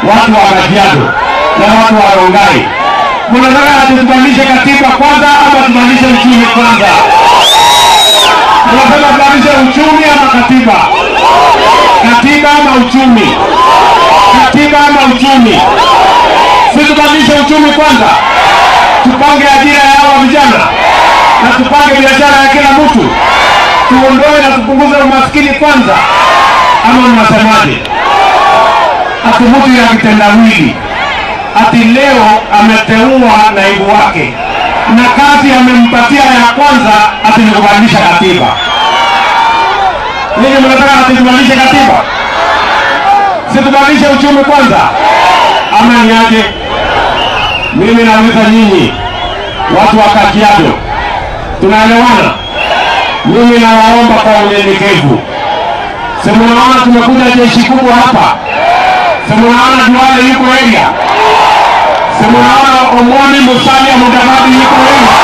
watu wa Kajiado na watu wa Rongai, mnataka ati tubadilishe katiba kwanza ama tubadilishe uchumi kwanza? Mnasema tubadilishe uchumi ama katiba? Katiba ama uchumi? Katiba ama uchumi? Si tubadilishe uchumi kwanza, tupange ajira ya hawa vijana na tupange biashara ya kila mtu, tuondoe na tupunguze umaskini kwanza, ama mnasemaje? Ati mtu ya kitendawili ati leo ameteua naibu wake na kazi amempatia ya kwanza ati ni kubadilisha katiba. Ninyi mnataka ati tubadilishe katiba? Si tubadilishe uchumi kwanza, ama ni aje? Mimi nauliza nyinyi watu wa Kajiado, tunaelewana? Mimi nawaomba kwa unyenyekevu, si mnaona tumekuja jeshi kubwa hapa, si mnaona Duale yuko area, si mnaona Omoni Musalia Mudavadi yuko area,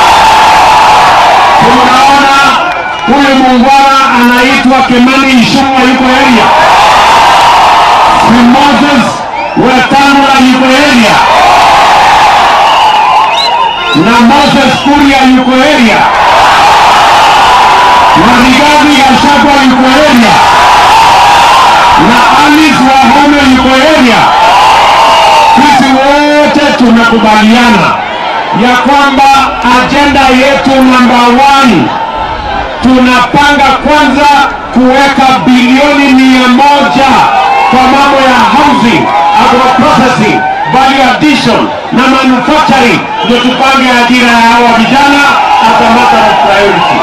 si mnaona huyu muungwana anaitwa Kimani Ichung'wa yuko area, si Moses Wetangula yuko area na Moses Kuria yuko area na Rigathi Gachagua yuko area na Alice Wahome yuko area. Sisi wote tumekubaliana ya kwamba ajenda yetu namba one, tunapanga kwanza kuweka bilioni mia moja kwa mambo ya housing, agroprocessing, value addition na manufacturing, ndio tupange ajira ya hawa vijana as a matter of priority.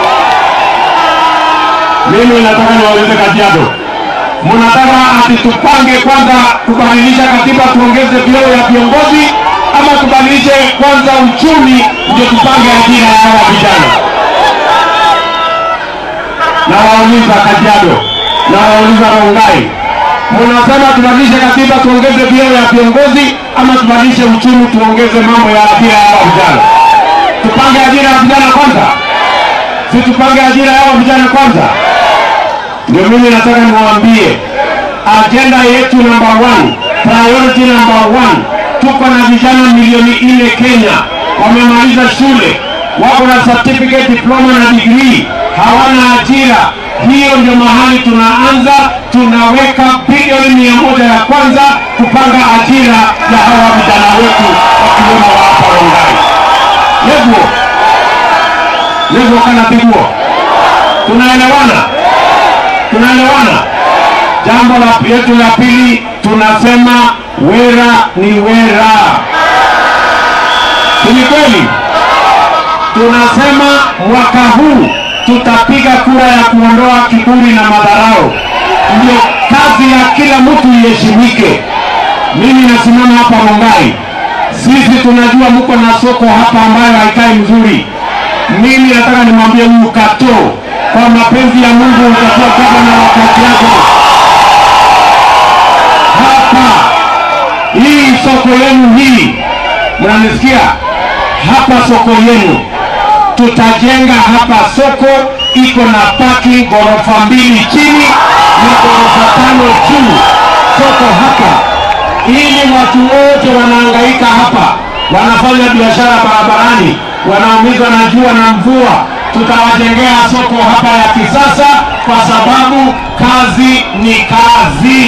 Mimi nataka niwaulize Kajiado, mnataka ati tupange kwanza kubadilisha katiba tuongeze vyeo ya viongozi, ama tubadilishe kwanza uchumi ndio tupange ajira ya hawa vijana? Nawauliza Kajiado, nawauliza Rongai, mnasema tubadilishe katiba tuongeze vyeo ya viongozi, ama tubadilishe uchumi tuongeze mambo ya ajira ya hawa vijana? Tupange ajira ya vijana kwanza, si tupange ajira ya hawa vijana kwanza? Ndio mimi nataka niwaambie ajenda yetu number one, priority number one, tuko na vijana milioni nne Kenya wamemaliza shule, wako na certificate, diploma na degree, hawana ajira. Hiyo ndio mahali tunaanza, tunaweka bilioni mia moja ya kwanza kupanga ajira ya hawa vijana wetu wakiwemo wa hapa Rongai. Levuo levuo kana piguo, tunaelewana? tunaelewana? Jambo la yetu la pili tunasema wera ni wera, si ni kweli? Tunasema mwaka huu tutapiga kura ya kuondoa kiburi na madharau, ndio kazi ya kila mtu iheshimike. Mimi nasimama hapa Rongai, sisi tunajua mko na soko hapa ambayo haikai mzuri. Mimi nataka nimwambie huyu Kato, kwa mapenzi ya Mungu utakuwa gavana wakati yako hapa. Hii soko yenu hii, mnanisikia? Hapa soko yenu tutajenga hapa soko, iko na paki ghorofa mbili chini na ghorofa tano juu, soko hapa, ili watu wote wanahangaika hapa, wanafanya biashara barabarani, wanaumizwa na jua na mvua, tutawajengea soko hapa ya kisasa, kwa sababu kazi ni kazi.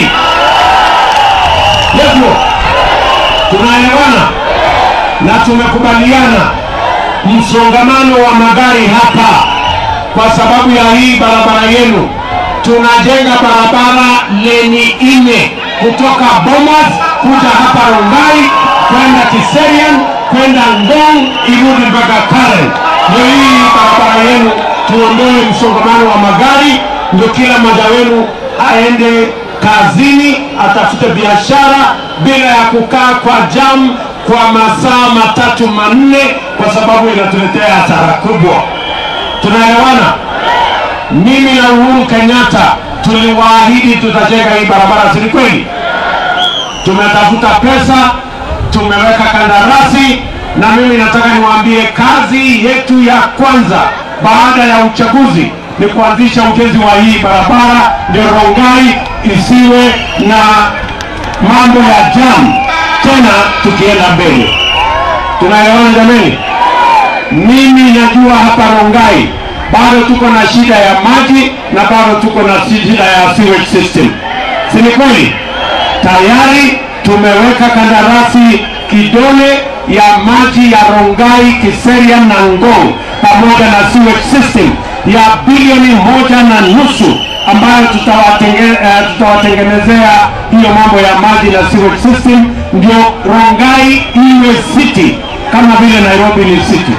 Hivyo tunaelewana na tumekubaliana msongamano wa magari hapa, kwa sababu ya hii barabara yenu, tunajenga barabara leni nne kutoka Bomas kuja hapa Rongai kwenda Kiserian kwenda Ngong irudi mpaka Karen. Ndio hii barabara yenu, tuondoe msongamano wa magari, ndio kila mmoja wenu aende kazini, atafute biashara bila ya kukaa kwa jam kwa masaa matatu manne, kwa sababu inatuletea hasara kubwa. Tunaelewana? Mimi na Uhuru Kenyatta tuliwaahidi tutajenga hii barabara, si ni kweli? Tumetafuta pesa, tumeweka kandarasi, na mimi nataka niwaambie kazi yetu ya kwanza baada ya uchaguzi ni kuanzisha ujenzi wa hii barabara, ndio Rongai isiwe na mambo ya jam tena tukienda mbele. Tunaelewana jameni? Mimi najua hapa Rongai bado tuko na shida ya maji na bado tuko na shida ya sewage system, si ni kweli? Tayari tumeweka kandarasi kidole ya maji ya Rongai, Kiserian na Ngong pamoja na sewage system ya bilioni moja na nusu ambayo tutawatenge, uh, tutawatengenezea hiyo mambo ya maji na sewage system, ndio Rongai iwe city kama vile Nairobi ni city.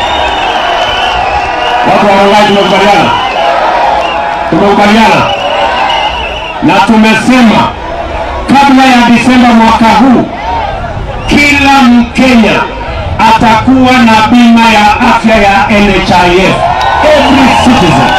Watu wa Rongai tumekubaliana, tumekubaliana na tumesema kabla ya Disemba mwaka huu kila Mkenya atakuwa na bima ya afya ya NHIF, every citizen.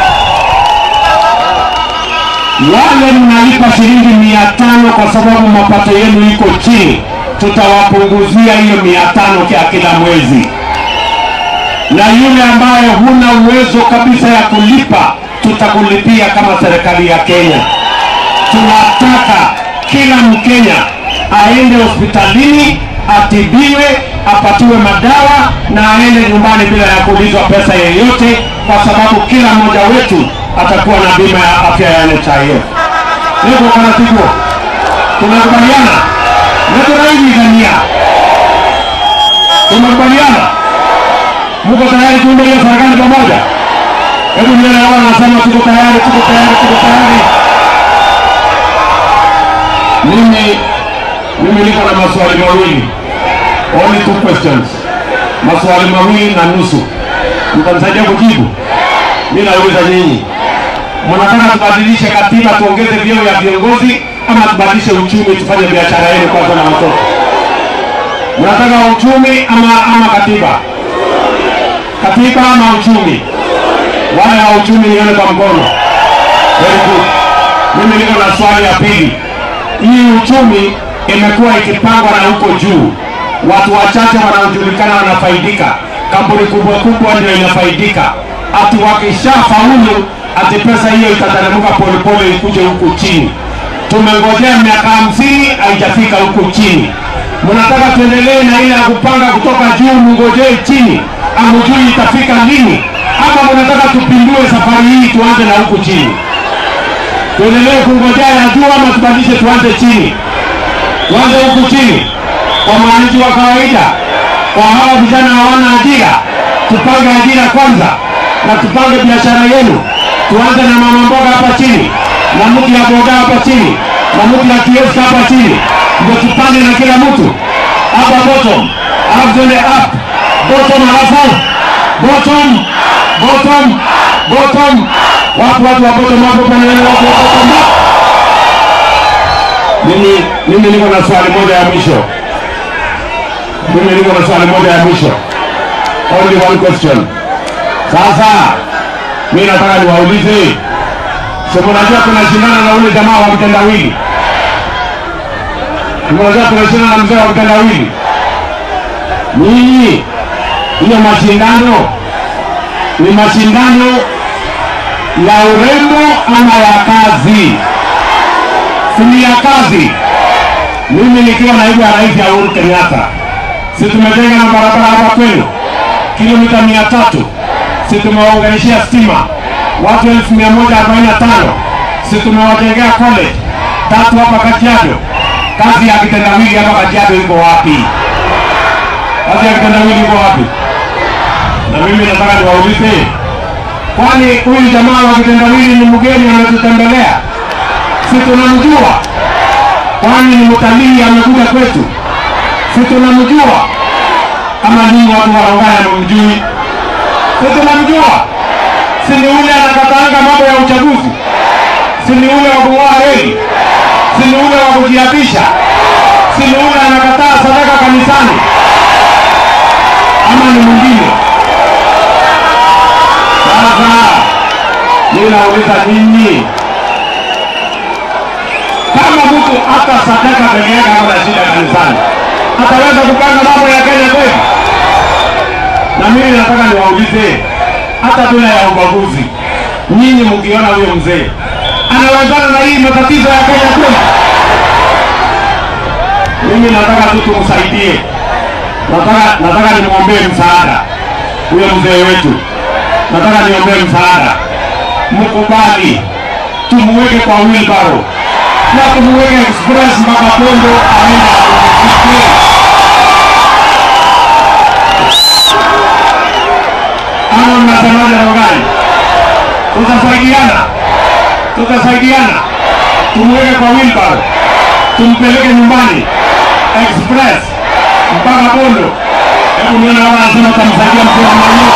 Wale mnalipa shilingi mia tano kwa sababu mapato yenu iko chini, tutawapunguzia hiyo mia tano kwa kila mwezi, na yule ambaye huna uwezo kabisa ya kulipa, tutakulipia kama serikali ya Kenya. Tunataka kila Mkenya aende hospitalini atibiwe, apatiwe madawa na aende nyumbani bila ya kuulizwa pesa yeyote, kwa sababu kila mmoja wetu atakuwa na bima ya afya ya NHIF. Niko kanatiko, tunakubaliana netunaigithania, tumekubaliana. Muko tayari tuunde hiyo serikali pamoja? Hebu nione wao wanasema tuko tayari, tuko tayari, tuko tayari. Mimi mimi niko na maswali mawili, only two questions, maswali mawili na nusu. Mtanisaidia kujibu? Mimi nauliza nyinyi, mnataka tubadilishe katiba tuongeze vyeo ya viongozi ama tubadilishe uchumi tufanye biashara yenu kwanza na watoto? Mnataka uchumi ama ama katiba? Katiba ama uchumi? Wale wa uchumi nione kwa mkono. Very good. Mimi niko na swali ya pili. Hii uchumi imekuwa ikipangwa na huko juu, watu wachache wanaojulikana wanafaidika, kampuni kubwa kubwa ndio inafaidika. Ati wakishafaulu, ati pesa hiyo itateremka polepole ikuje huku chini. Tumengojea miaka hamsini haijafika huku chini. Mnataka tuendelee na ile ya kupanga kutoka juu, mngojee chini, amujui itafika lini? Ama mnataka tupindue safari hii tuanze na huku chini? Tuendelee kungojea ya juu ama tubadilishe tuanze chini? tuanze huku chini kwa mwananchi wa kawaida, kwa hawa vijana hawana ajira, tupange ajira kwanza na tupange biashara yenu. Tuanze na mama mboga hapa chini na mtu ya boga hapa chini na mtu ya kioski hapa chini, ndio tupange na kila mtu hapa bottom, alafu tuende up bottom, alafu bottom bottom bottom. Wapo watu wa bottom hapo, paneni watu wa bottom up. Mimi mimi niko na swali moja ya mwisho. Mimi niko na swali moja ya mwisho. Only one question. Sasa mimi nataka niwaulize, sio mnajua tunashindana na ule jamaa wa mtendawili? Mnajua tunashindana na mzee wa mtendawili? Nyinyi hiyo mashindano ni mashindano ya urembo ama ya kazi? sini ya kazi. Mimi nikiwa naibu ya rais ya Uhuru Kenyatta, si tumejenga na barabara hapa kwenu kilomita mia tatu, si tumewaunganishia stima watu elfu mia moja arobaini na tano, si tumewajengea college tatu hapa Kajiado. Kazi ya kitendawili hapa Kajiado iko wapi? Kazi ya kitendawili iko wapi? Na mimi nataka niwaulize, kwani huyu jamaa wa kitendawili ni mgeni ametutembelea? si tunamjua? Kwani ni mtalii amekuja kwetu? Si tunamjua? Ama ninyi watu wa Rongai hamumjui? Si tunamjua? Si ni ule anakataanga mambo ya uchaguzi? Si ni ule wa kung'oa reli? Si ni ule wa kujiapisha? Si ni ule anakataa sadaka kanisani? Ama ni mwingine? Sasa mimi nauliza nyinyi kama mtu hata sadaka peke yake hana shida kanisani, ataweza kupanga mambo ya Kenya kweli? Na mimi nataka niwaulize, hata bila ya ubaguzi, nyinyi mkiona huyo mzee anawezana na hii matatizo ya Kenya kweli? Mimi nataka tu tumsaidie, nataka nataka nimwombee msaada huyo mzee wetu, nataka niombee msaada, mkubali tumuweke kwa wheelbarrow na tumuweke express mpaka Pondo aende apumzike. Ama mnasemaje Rogani? Tutasaidiana, tutasaidiana, tumuweke kwa wheelbarrow, tumpeleke nyumbani express mpaka Pondo. Hebu niona kama anasema tamsaidia mzee wa mwenyewe.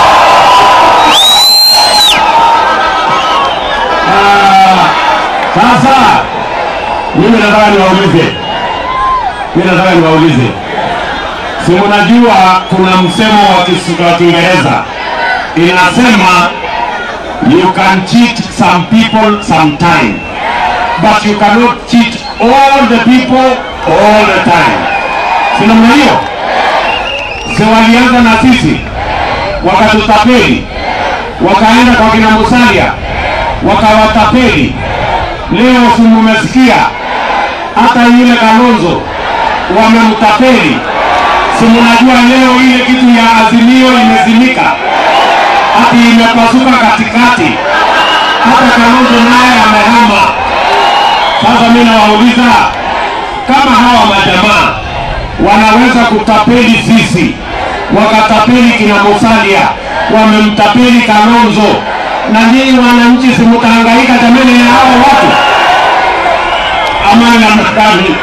Ah, Sasa mimi nataka niwaulize, mimi nataka niwaulize, si mnajua kuna msemo wa Kis- wa Kiingereza inasema you can cheat some people sometime but you cannot cheat all the people all the time. Si namna hiyo? Si walianza na sisi wakatutapeli, wakaenda kwa kina Musalia wakawatapeli. Leo si mumesikia hata yule Kalonzo wamemtapeli. Si mnajua leo ile kitu ya Azimio imezimika, hati imepasuka katikati, hata Kalonzo naye amehama. Sasa mimi nawauliza kama hawa majamaa wanaweza kutapeli sisi, wakatapeli kina Musalia, wamemtapeli Kalonzo, na nyinyi wananchi simutahangaika jamani na hao watu ama namna gani?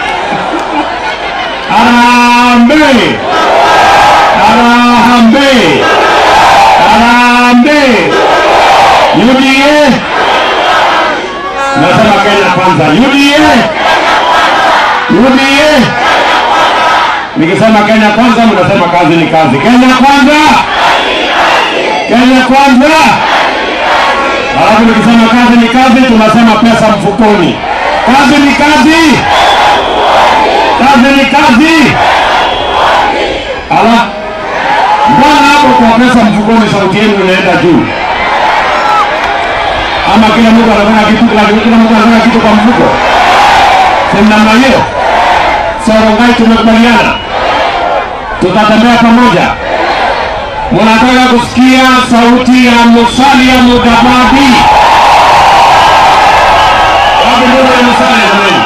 Harambee! Harambee! Harambee! UDA! Nasema Kenya kwanza. UDA! UDA! Nikisema Kenya kwanza, mnasema kazi ni kazi. Kenya kwanza! Kenya kwanza! Alafu nikisema kazi ni kazi, tunasema pesa mfukoni. Kazi ni kazi, kazi ni kazi. Ala, mbona hapo kwa pesa mfukoni sauti yenu inaenda juu? Ama kila mtu anafanya kitu, kila kila mtu anafanya kitu kwa mfuko? Si namna hiyo? Sorongai tumekubaliana, tutatembea pamoja. Mnataka kusikia sauti ya Musalia Mudavadi? Wapi ndugu ya Musalia jamani?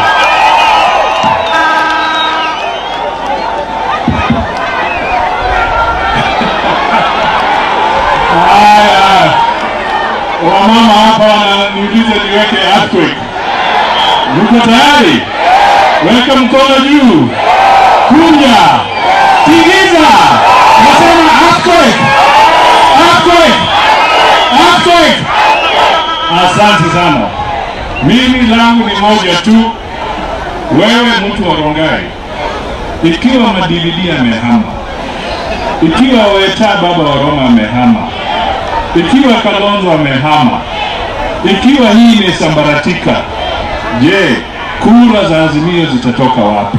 Haya, wamama hapa wananiuliza niweke earthquake. Mko tayari? Weka mkono juu, kunja, tigiza, nasema earthquake, earthquake, earthquake. Asante sana. Mimi langu ni moja tu, wewe mtu wa Rongai, ikiwa Madilili amehama ikiwa Weta baba wa Roma amehama, ikiwa Kalonzo amehama, ikiwa hii imesambaratika, je, kura za Azimio zitatoka wapi?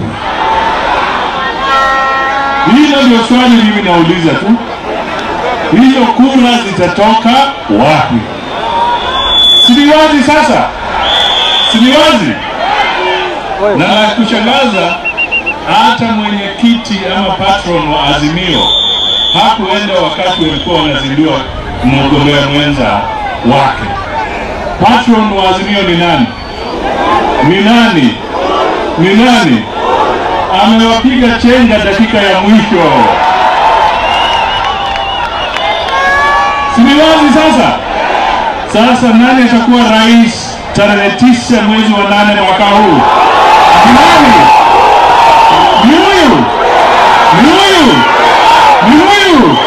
Hilo ndio swali mimi nauliza tu, hizo kura zitatoka wapi? Sini wazi sasa, sini wazi na la kushangaza hata mwenyekiti ama patron wa Azimio hakuenda wakati walikuwa wanazindua mgombea mwenza wake. Patron wa Azimio ni nani? Ni nani? Ni nani? Amewapiga chenga dakika ya mwisho. Si ni wazi sasa? Sasa nani atakuwa rais tarehe tisa mwezi wa nane mwaka huu? Ni nani? Ni huyu, ni huyu, ni huyu.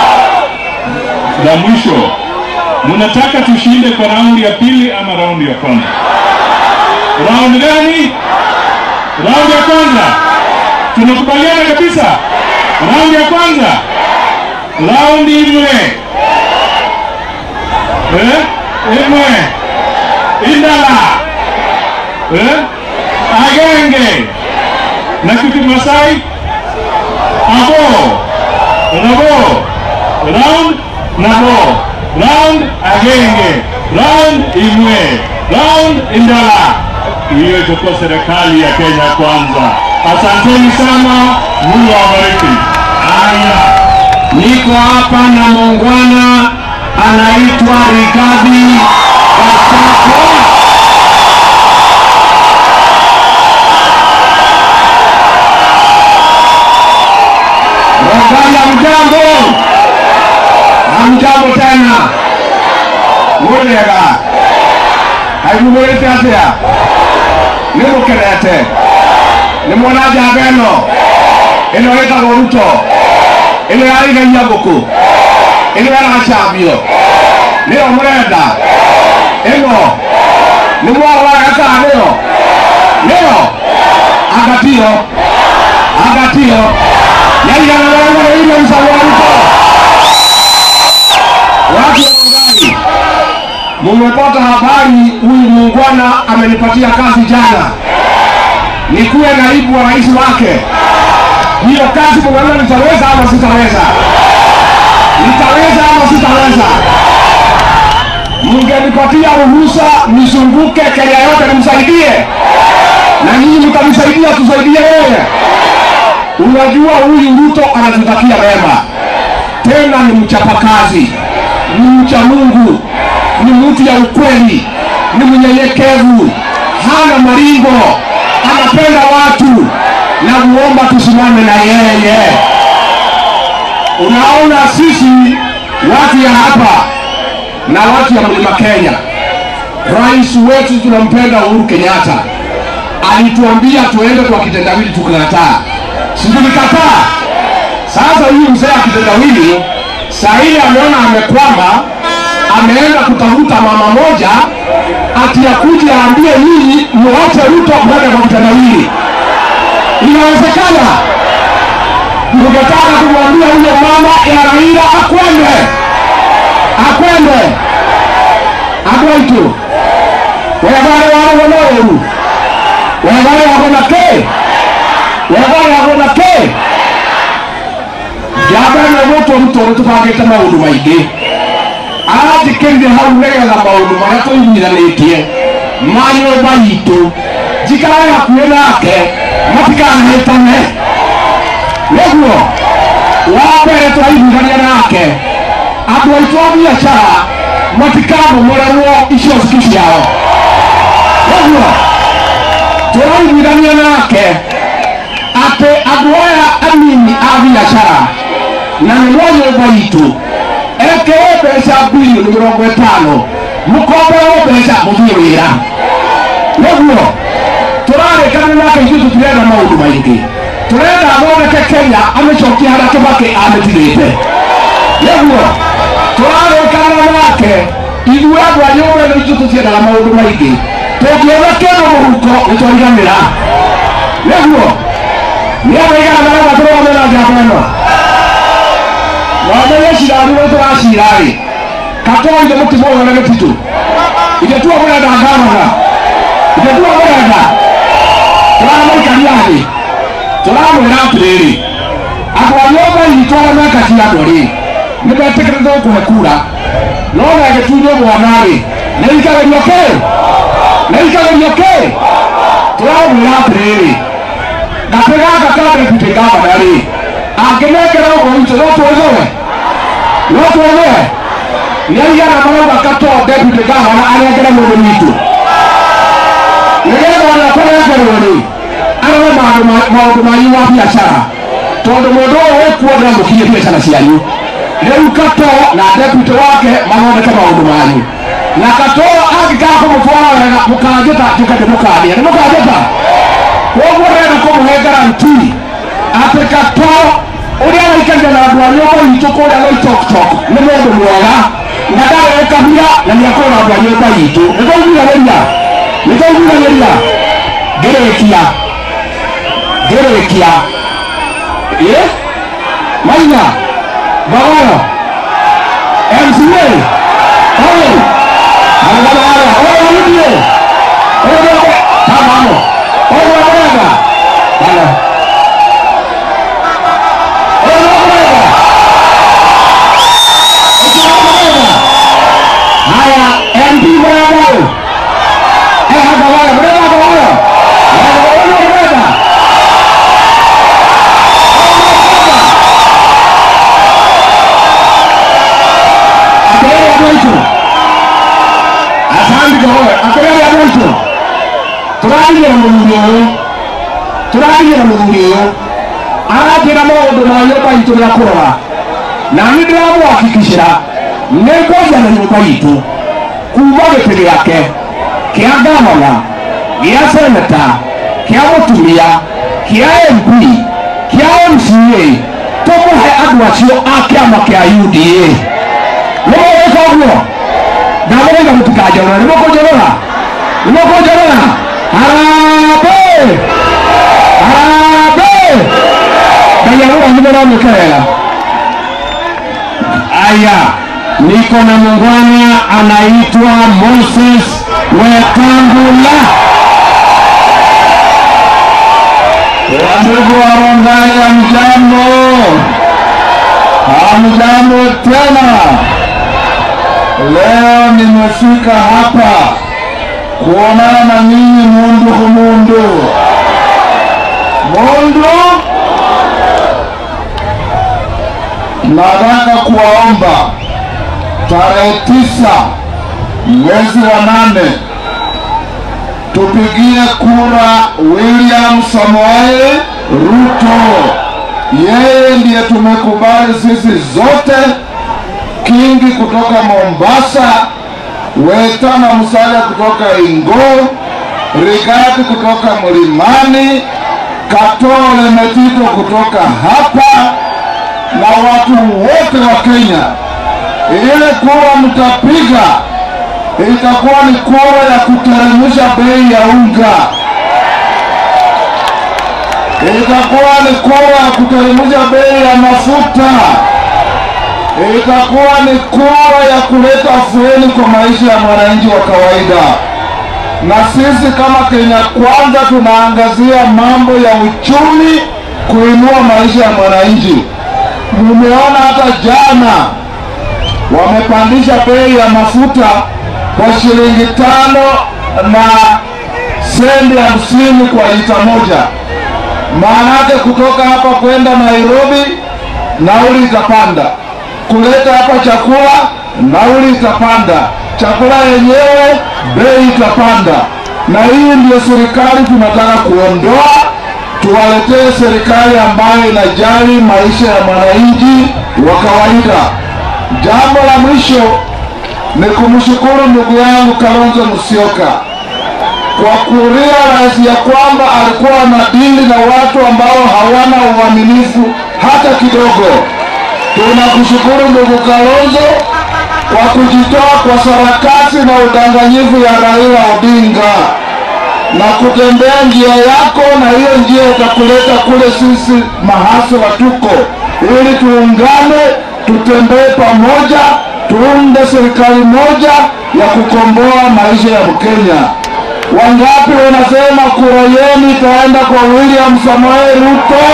La mwisho, mnataka tushinde kwa raundi ya pili ama raundi ya kwanza? Raundi gani? Raundi ya kwanza. Tunakubaliana kabisa. Raundi ya kwanza, raundi imwe eh? imwe indala eh? agenge na kimasai abo rabo round nabo round agenge round imwe round indala hiyo itakuwa serikali ya kenya kwanza Asanteni sana, Mungu awabariki. Haya, niko hapa na muungwana anaitwa Rigathi Gachagua. Rogai hamjambo, hamjambo tena, mũrĩega haimumũrĩte atĩa nĩ mũkenete nĩ mwona njamba ĩno ĩno ĩtagwo ruto ĩno yaraigaia ngũkũ ĩno yaracambio nĩyo mũrenda ĩno nĩ mwarwaraga kana nĩyo nĩyo angatio angatio yaigana wanagereire mcagwa ruto watu wa Rongai mumepata habari huyu muungwana amenipatia kazi jana nikuwe naibu wa rais wake hiyo kazi munaona nitaweza ama sitaweza nitaweza ama sitaweza mngenipatia ruhusa nizunguke kenya yote nimsaidie na nyinyi mtamsaidia tusaidie yeye unajua huyu ruto anatutakia mema tena ni mchapakazi ni mcha mungu ni mtu ya ukweli ni mnyenyekevu hana maringo anapenda watu na kuomba tusimame na yeye unaona sisi watu ya hapa na watu ya mlima kenya rais wetu tunampenda uhuru kenyatta alituambia tuende kwa kitendawili tukakataa situlikataa sasa huyu mzee wa kitendawili sahili ameona amekwama ameenda kutafuta mama moja ati akuja aambie nyinyi muache ruto mwende kwa kitendawili inawezekana ningetaka kumwambia huyo mama ya raila akwende akwende agwaitu wegare wale wanoru wegare wagona ke wegare wagona ke njamba ĩno gũtwo rutoro tũbangĩte maũndũ maingĩ aranjĩkĩrire hau nĩgetha maũndũ marĩa tũiguithanĩtie ma nyũmba itũ njikarae hakuhĩ nake matikanahĩtane nĩguo wa mbere tũraiguithania nake andũ aitũ a biacara matikamomorerwo icio ciki ciao nĩguo tũraiguithania nake atĩ andũ aya anini a biacara na nĩ mwa nyũmba itũ ekewe mbeca bilioni mĩrongo ĩtano mũkomberwo mbeca mũthiĩ wĩra nĩguo tũrarĩkana nake ithuĩ tũtirenda maũndũ maingĩ tũrenda athondeke kenya amĩcokie harĩa kĩbakĩ amĩtigĩte nĩguo tũrarĩkana nake ithuĩ andũ a nyũmba ĩno itũ tũtiendaga maũndũ maingĩ tũngĩona kĩndũ mũhuko nĩtwaiganĩra nĩguo nĩ aigana marauga tũrũgame na njamba ĩno wamenye cira nĩwe tũracira-rĩ katoa ithe mũtimo ũyũ na gĩtitũ ithe tuo mũrenda ngavana ithe tuo mũrenda tũramũikaria thĩ tũramwĩra atĩrĩrĩ andũ a nyũmba itũ arĩa mekatia andũ-rĩ nĩ metĩkĩrĩte gũkũhe kura no na gĩtunywo mwana-rĩ nĩ ikagerio kĩ nĩ ikagerio kĩ tũramwĩra atĩrĩrĩ gatĩ gaka ka deputy governor-rĩ angĩnengera ũguo witũ no twĩthũe no twĩthũe nĩ aigana marauga katoa deputy governor anengere mũndũ witũ nĩgetha ona kũnengerwo-rĩ arore maũndũ manyu ma biacara tondũ mũndũ ũyũ wĩkuona mũkinyie biacara cianyu rĩu kato na deputy wake mathondeke maũndũ manyu na kato angĩkaa kũmũtwara wega mũkanjĩta njũke ndĩmũkania nĩ mũkanjĩta koguo renda kũmũhe garanti atĩ kato ũrĩa waikarire na andũ a nyũmba itũ kũrĩa gwaitoktok nĩ mũndũ mwega na ndarĩ gũkabia na nĩ akorwo na andũ a nyũmba itũ nĩtwaiguithanĩria nĩtwaiguithanĩria ngĩrĩkia ngĩrĩkia ĩ maina bagoro mca oye agagara oye arudie oye tamamo oye wega bana oye wega haya mp mwega eh agagara mwega agagara mwega mwega tũrakinyĩra mũthuri ũyũ tũrakinyĩra mũthuri ũyũ arakĩra maũndũ ma nyũmba itũ gĩa kũrora na nĩ ndĩramũhakikicĩra nĩ ngwaria na nyũmba itũ kuma gĩtĩ gĩake kĩa gavana gĩa seneta kĩa mũtumia kĩa mp kĩa mca tũmũhe andũ acio a kĩama kĩa uda nĩ mũgwĩka ũguo ndamũgaiga mũtikanjorora nĩ mũkũnjorora nĩ mũkũnjorora harambĩ harambĩ ngai agũranithĩra mwĩke wega aya niko na muungwana anaitwa moses wetangula Wandugu wa Rongai, hamjambo? Hamjambo tena. Leo nimefika hapa kuonana na nyinyi mundu kumundu. Mundu, nataka kuwaomba tarehe tisa mwezi wa nane tupigie kura William Samoei Ruto. Yeye ndiye tumekubali sisi zote, Kingi kutoka Mombasa, Weta na Musalia kutoka Ingo, Rigati kutoka Mlimani, Katole Metito kutoka hapa na watu wote wa Kenya. Ile kura mtapiga itakuwa ni kura ya kuteremsha bei ya unga, itakuwa ni kura ya kuteremsha bei ya mafuta, itakuwa ni kura ya kuleta afueni kwa maisha ya mwananchi wa kawaida. Na sisi kama Kenya Kwanza tunaangazia mambo ya uchumi, kuinua maisha ya mwananchi. Mumeona hata jana wamepandisha bei ya mafuta kwa shilingi tano na sendi hamsini kwa lita moja. Maana yake kutoka hapa kwenda Nairobi nauli itapanda, kuleta hapa chakula nauli itapanda, chakula yenyewe bei itapanda. Na hii ndio serikali tunataka kuondoa, tuwaletee serikali ambayo inajali maisha ya mwananchi wa kawaida. Jambo la mwisho ni kumshukuru ndugu yangu Kalonzo Musyoka kwa kurealize ya kwamba alikuwa anadili na watu ambao hawana uaminifu hata kidogo. Tunakushukuru ndugu Kalonzo kwa kujitoa kwa sarakasi na udanganyifu ya Raila Odinga na kutembea njia yako, na hiyo njia itakuleta kule sisi mahasi watuko, ili tuungane, tutembee pamoja, tuunde serikali moja ya kukomboa maisha ya Mkenya. Wangapi wanasema kura yenu itaenda kwa William Samoei Ruto?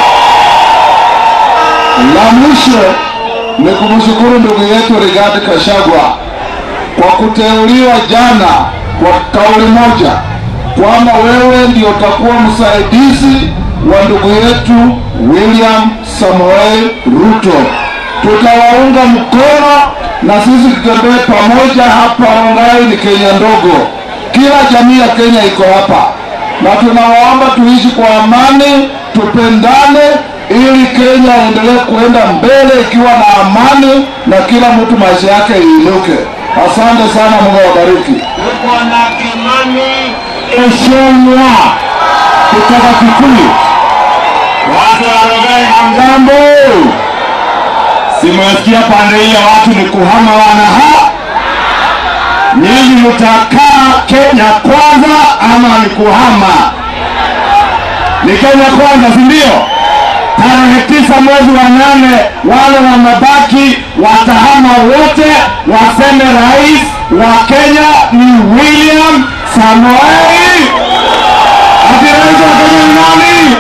La mwisho ni kumshukuru ndugu yetu Rigathi Gachagua kwa kuteuliwa jana kwa kauli moja kwamba wewe ndio utakuwa msaidizi wa ndugu yetu William Samoei Ruto. Tutawaunga mkono na sisi tutembee pamoja hapa. Rongai ni Kenya ndogo, kila jamii ya Kenya iko hapa, na tunawaomba tuishi kwa amani, tupendane ili Kenya iendelee kuenda mbele ikiwa na amani na kila mtu maisha yake iinuke. Asante sana, Mungu awabariki. tuko na Kimani Ichung'wa kutoka Kikuyu. Watu wa Rongai hamjambo? Simesikia pande hii ya watu ni kuhama wanaha. Nyinyi mtakaa Kenya kwanza ama ni kuhama? Ni Kenya kwanza, si ndio? Tarehe tisa mwezi wa nane wale wamebaki watahama wote, waseme rais wa Kenya ni William Samoei. Ati rais wa Kenya ni nani?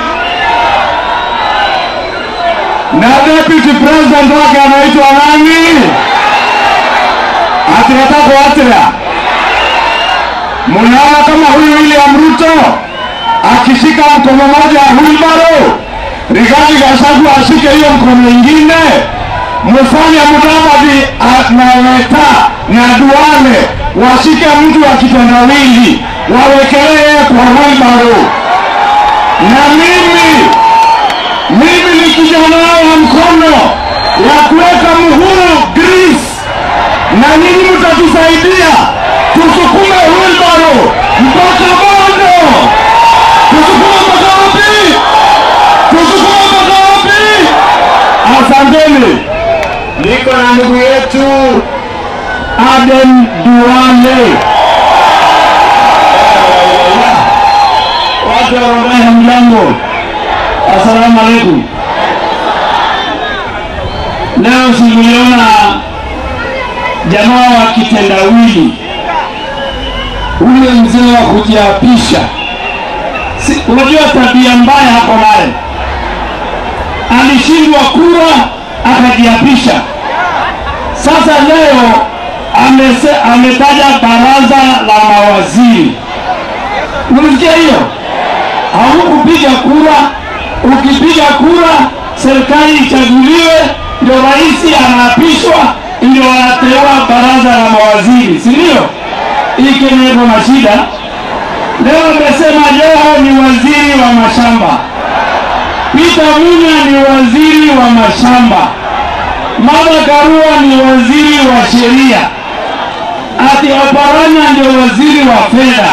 Na deputy president wake anaitwa nani? Ati nataka kuatira. Munaona kama huyu William Ruto akishika mkono moja Wilbaro, Rigathi Gachagua ashike hiyo mkono ingine, Musalia Mudavadi na Weta na Duale washike mtu wa kitendawili, wawekelee kwa wheelbarrow. Na mimi mimi ni kijana wa mkono ya kuweka muhuru grease, na nyinyi mtatusaidia tusukume wheelbarrow mpaka Bondo. Tusukume mpaka wapi? Tusukume mpaka wapi? Asanteni. Niko na ndugu yetu Aden Duale. Watu wa Rongai, hamjambo? Asalamu alaikum. Leo sikuliona jamaa wa kitendawili, ule mzee wa kujiapisha. Si, unajua tabia mbaya hapo naye, alishindwa kura akajiapisha. Sasa leo amese, ametaja baraza la mawaziri. Unasikia hiyo? Haukupiga kura. Ukipiga kura, serikali ichaguliwe, ndio rais anaapishwa, ndio anateua baraza la mawaziri, si ndio? Hii Kenya iko na shida. Leo amesema Joho ni waziri wa mashamba, Peter Munya ni waziri wa mashamba, Martha Karua ni waziri wa sheria, ati Oparanya ndio waziri wa fedha.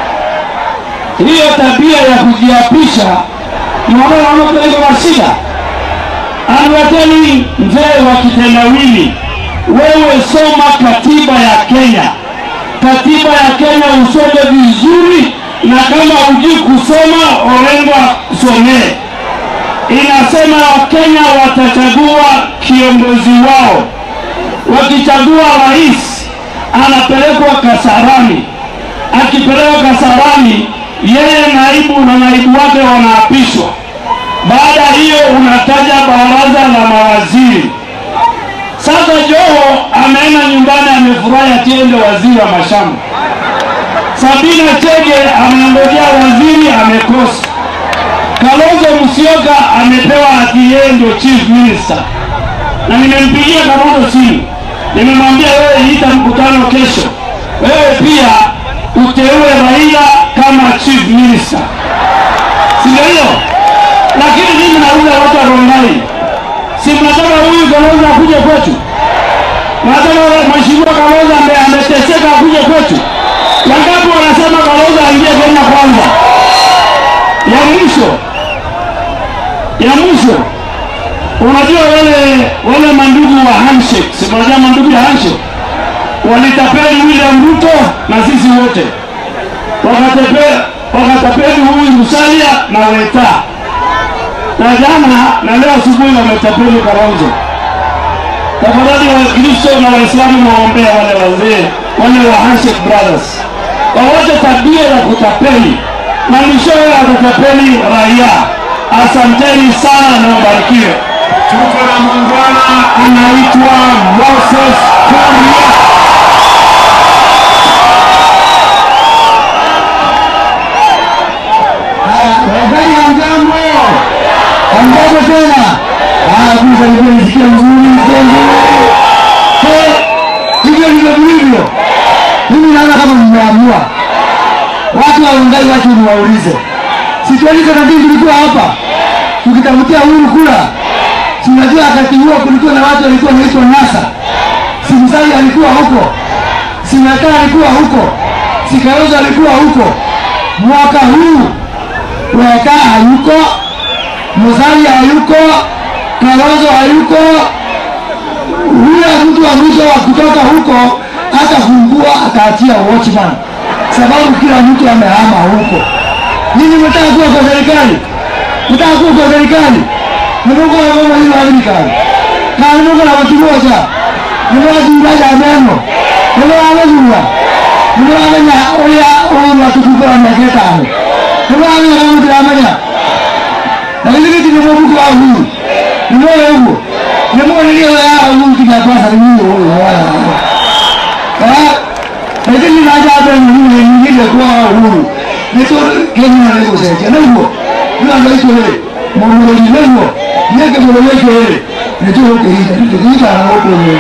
Hiyo tabia ya kujiapisha mnaona iko na shida. Anwateni mzee wa kitendawili, wewe soma katiba ya Kenya. Katiba ya Kenya usome vizuri, na kama hujui kusoma, Orengo somee. Inasema Wakenya watachagua kiongozi wao. Wakichagua rais, anapelekwa Kasarani. Akipelekwa Kasarani, yeye naibu na naibu wake wanaapishwa. Baada ya hiyo unataja baraza la mawaziri. Sasa Joho ameenda nyumbani, amefurahi atiende waziri wa mashamba. Sabina Chege ameongojea waziri, amekosa. Kalonzo Musyoka amepewa ati yeye ndio chief minister, na nimempigia Kalonzo simu, nimemwambia wewe, ita mkutano kesho, wewe pia uteue Raila kama chief minister, si ndio hiyo? Lakini mimi nauliza watu wa Rongai, si mnataka huyu Kalonzo akuje kwetu? Mnataka mheshimiwa Kalonzo ambaye ameteseka akuje kwetu? Wangapi wanasema Kalonzo aingie Kenya kwanza? Ya mwisho ya mwisho, unajua wale wale mandugu wa handshake, si unajua mandugu ya handshake walitapeli William Ruto na sisi wote, wakatapeli wakatapeli huyu Musalia na Weta, na jana na leo asubuhi wametapeli Kalonzo. Tafadhali Wakristo na Waislamu mwaombea wale wazee wale wa handshake brothers wawache tabia ya kutapeli na mwishowe watatapeli raia. Asanteni sana na wabarikiwe. Tuko na muungwana anaitwa Moses Kuria. Wakati hamjambo, hamjambo tena. Ah, kuza nilikuwa nisikia mzuri mpenzi. Eh, hivyo ndivyo vilivyo. Mimi naona kama mmeamua. Watu wa Rongai, watu niwaulize, situalizo na dini tulikuwa hapa tukitafutia uhuru kula. Si unajua wakati huo kulikuwa na watu walikuwa wanaitwa NASA. Si Musalia alikuwa huko, si Weta alikuwa huko, si Kalonzo alikuwa huko. Mwaka huu Weka hayuko, Musalia hayuko, Kalonzo hayuko. Yule mtu wa mwisho wa kutoka huko atafungua ataachia watchman, sababu kila mtu amehama huko. Ninyi mtaka kuwa kwa serikali, mtaka kuwa kwa serikali, nimuko na mama hilo serikali na nimuko na watu moja, nimuko jingaja ameno, nimuko amezua, nimuko amenya oya oya watu kubwa na ketano nibamenya kamutu yamanya lakini kiti nimubuku wa huu nimoyo huo nimonelio ya huu kinyapasa ni huo lakini naja hapa ni nyingine kwa huru nito Kenya na lego sasa na huo ndio ndio hicho ile mmoja ni lego yeke mmoja hicho ile ndio huko hii ndio hii kana huko ni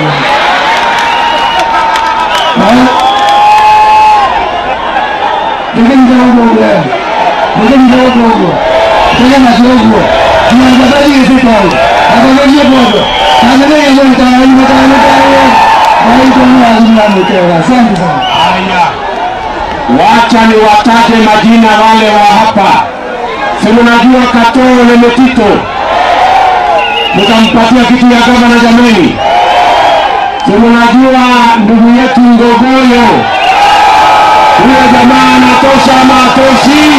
Lakini kidogo ule. Lakini kidogo ule. Tena kidogo. Tunataka hizi pale. Atakuja bodo. Tanzania ndio itaanza itaanza. Haiko ni lazima nitoe. Asante sana. Haya, wacha niwataje majina wale wa hapa. Si mnajua Katoo na Metito, mtampatia kiti ya gavana jameni. Si mnajua ndugu yetu Ngogoyo, huyo jamaa anatosha ama atoshi?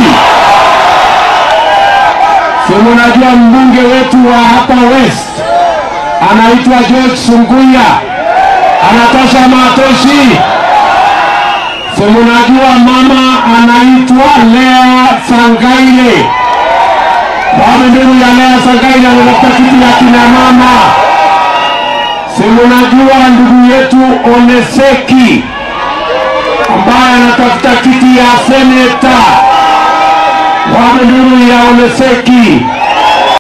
Si mnajua mbunge wetu wa hapa West anaitwa George Sunguya, anatosha ama atoshi? Si mnajua mama anaitwa Lea Sangaile, bado ndugu ya Lea Sangaile anatafuta kiti ya kina mama. Si mnajua ndugu yetu Oneseki ambaye anatafuta kiti ya seneta, bado ndugu ya Oneseki.